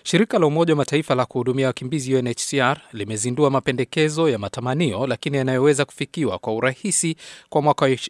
Shirika la Umoja wa Mataifa la kuhudumia wakimbizi UNHCR limezindua mapendekezo ya matamanio lakini yanayoweza kufikiwa kwa urahisi kwa mwaka wa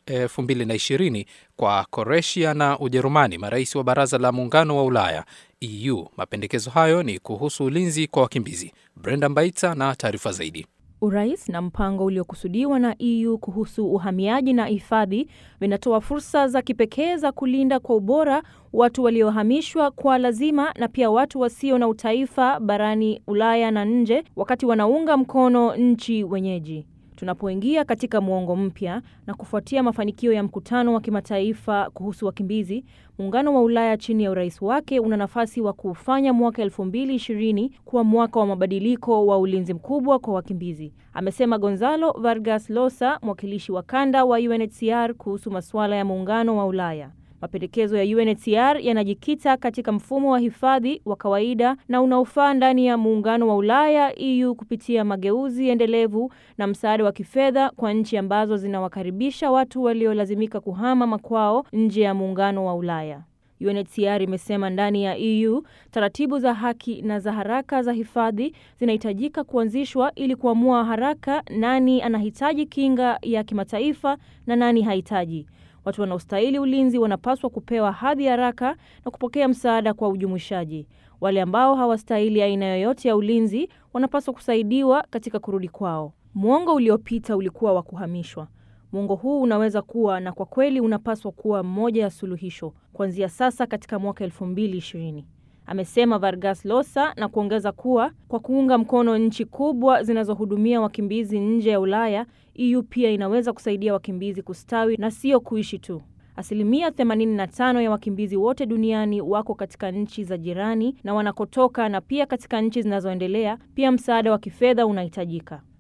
2020 kwa Kroatia na Ujerumani, marais wa Baraza la Muungano wa Ulaya EU. Mapendekezo hayo ni kuhusu ulinzi kwa wakimbizi. Brenda Mbaita na taarifa zaidi. Urais na mpango uliokusudiwa na EU kuhusu uhamiaji na hifadhi vinatoa fursa za kipekee za kulinda kwa ubora watu waliohamishwa kwa lazima na pia watu wasio na utaifa barani Ulaya na nje, wakati wanaunga mkono nchi wenyeji. Tunapoingia katika muongo mpya na kufuatia mafanikio ya mkutano wa kimataifa kuhusu wakimbizi, muungano wa Ulaya chini ya urais wake una nafasi wa kuufanya mwaka 2020 kuwa mwaka wa mabadiliko wa ulinzi mkubwa kwa wakimbizi, amesema Gonzalo Vargas Llosa, mwakilishi wa kanda wa UNHCR kuhusu masuala ya muungano wa Ulaya. Mapendekezo ya UNHCR yanajikita katika mfumo wa hifadhi wa kawaida na unaofaa ndani ya muungano wa Ulaya EU kupitia mageuzi endelevu na msaada wa kifedha kwa nchi ambazo zinawakaribisha watu waliolazimika kuhama makwao nje ya muungano wa Ulaya. UNHCR imesema ndani ya EU taratibu za haki na za haraka za hifadhi zinahitajika kuanzishwa ili kuamua haraka nani anahitaji kinga ya kimataifa na nani hahitaji. Watu wanaostahili ulinzi wanapaswa kupewa hadhi haraka na kupokea msaada kwa ujumuishaji. Wale ambao hawastahili aina yoyote ya ulinzi wanapaswa kusaidiwa katika kurudi kwao. Mwongo uliopita ulikuwa wa kuhamishwa. Mwongo huu unaweza kuwa na kwa kweli unapaswa kuwa mmoja ya suluhisho kuanzia sasa katika mwaka 2020, amesema Vargas Llosa na kuongeza kuwa kwa kuunga mkono nchi kubwa zinazohudumia wakimbizi nje ya Ulaya, EU pia inaweza kusaidia wakimbizi kustawi na sio kuishi tu. Asilimia 85 ya wakimbizi wote duniani wako katika nchi za jirani na wanakotoka, na pia katika nchi zinazoendelea pia msaada wa kifedha unahitajika.